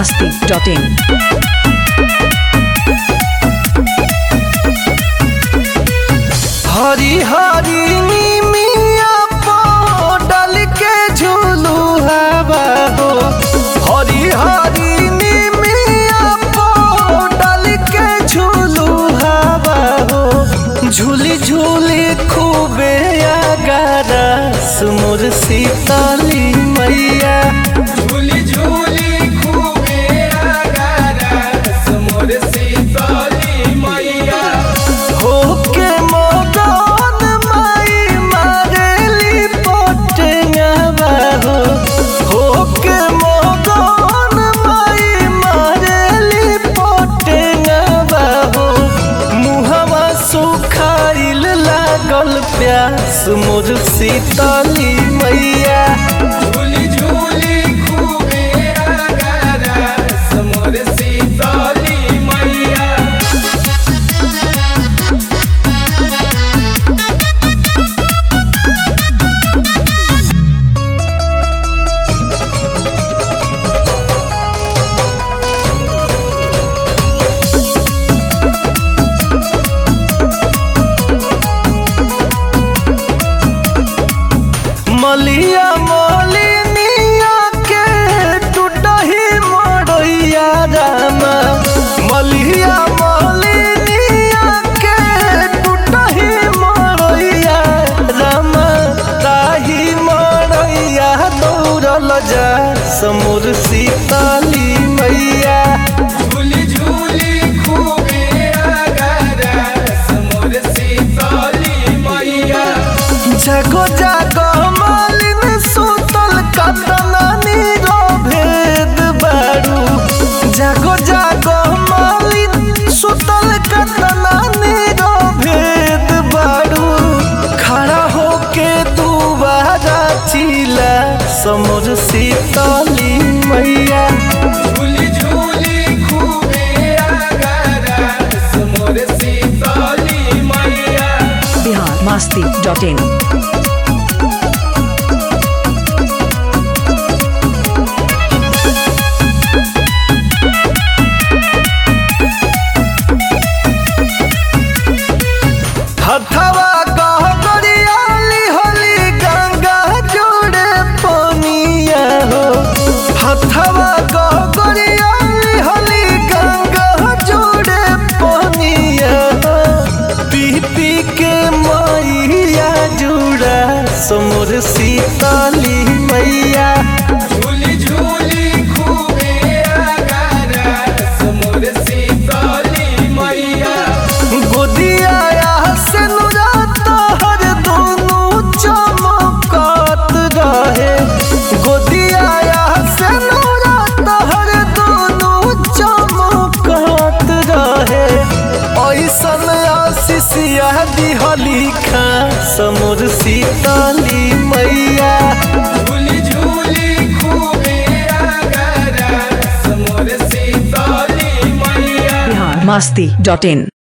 masti.in. हरी हरी मिया डाल के झूलू हवा हो हरी हरी मिया डाल के झूलू हवा हो झूली झूली खूबे अगारा सुमुर सीताली मैया झूली झूली खूबे आगारा समोर सीताली मैया होके मगन माई मारेली पटंगवा हो होके मगन माई मारेली पटंगवा हो मुहवा सुखाइल लागल प्यास मोर सीताली मैया झूली झूली खूबे आगारा समोर सीताली मैया मलिया मलिनिया के टूटही मड़ैया रामा मलिया मलिनिया के टूटही मड़ैया रामा ताही मड़ैया दौड़ल जा समुर सीताली मैया झूली झूली खूबे आगारा समोर सीताली मैया जागो जागो मालिन सुतल कतना नीरो भेद बारू जागो जागो मालिन सुतल कतना नीरो भेद बारू खड़ा होके दुबारा चिला समुर सीतली मैया झूली झूली खूबे आगारा समोर सीताली मैया Bihar masti.in. हथवा गहगरियाली होली गंगा जोड़े पनिया हो हथवा गहगरियाली होली गंगा जोड़े पनिया हो पी पी के मैया जुड़ा समुर सीताली मैया झूली झूली खूबे आगारा समोर सीताली मैया गोदिया से हर दोनों चमकत रहे गोदिया से हर दोनों चमकत रहे ऐसन आशीषिया दिहली खा समुर सीताली मैया झूली झूली खूबे आगारा समोर सीताली मैया Bihar masti.in.